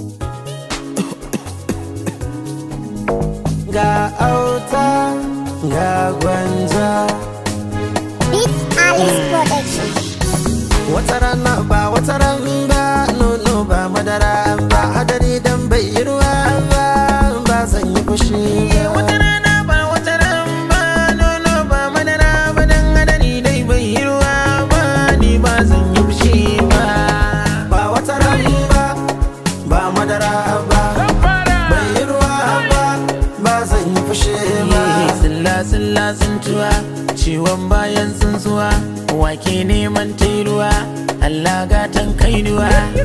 ga auta ga gwanja Beats Alice Production. wata rana ba wata ran ba nono ba madara ba hadari dan bai yi ruwa ba ba zan yi fushi ba wata rana ba wata ran ba nono ba madara ba dan hadari dai bai yi ruwa ba ni ba zan yi fushi ba ba wata ran ba ba madara ba bai yi ruwa ba ba zan yi fushi ba Silla silla tsintuwa ciwon bayan tsuntsuwa wake neman tairuwa Allah gatan kainuwa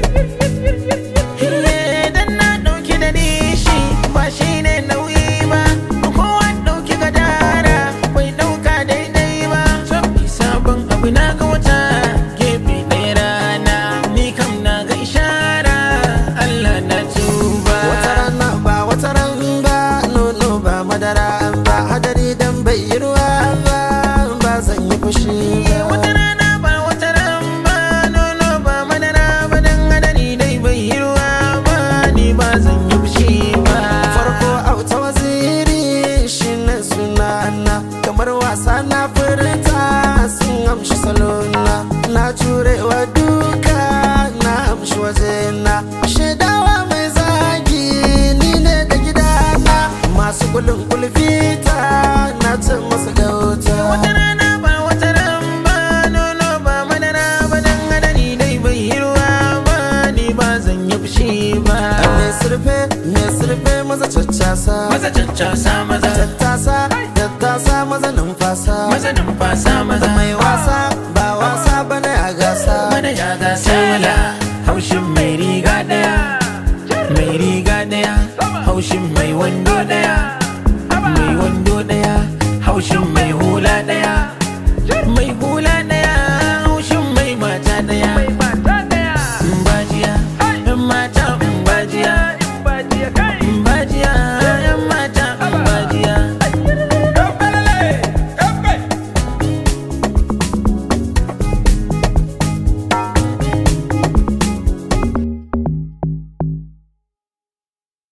Iye, dan na ɗauki da nishi ba shi ne nauyi ba kowa ɗauki gadara bai ɗauka daidai ba sabon abu na ga wata gefe ɗaya rana ni kam na ga ishara Allah na tuba wata rana ba wata ran ba nono ba madara ba hadari dan bai yi ruwa ba ba zan yi fushi ba wata rana ba wata ran ba nono ba madara ba dan hadari dai bai yi ruwa ba ni ba zan yi fushi ba farko auta waziri shine sunana kamar wasa na furta sun amshi salona na jurewa duka na amshi wajena shaidawa mai zagi ni ne da gidana masu kulin kulfita na cin masu gauta wata rana ba wata ran ba nono ba madara ba dan hadari dai bai yi ruwa ba ni ba zan yi fushi ba mai surfe mai surfe maza caccasa maza caccasa maza tattasa tattasa maza numfasa maza numfasa maza mai wasa ba wasa bane a gasa mana ya gasa wala haushin mai riga daya mai riga daya haushin mai wando daya mai wando daya haushin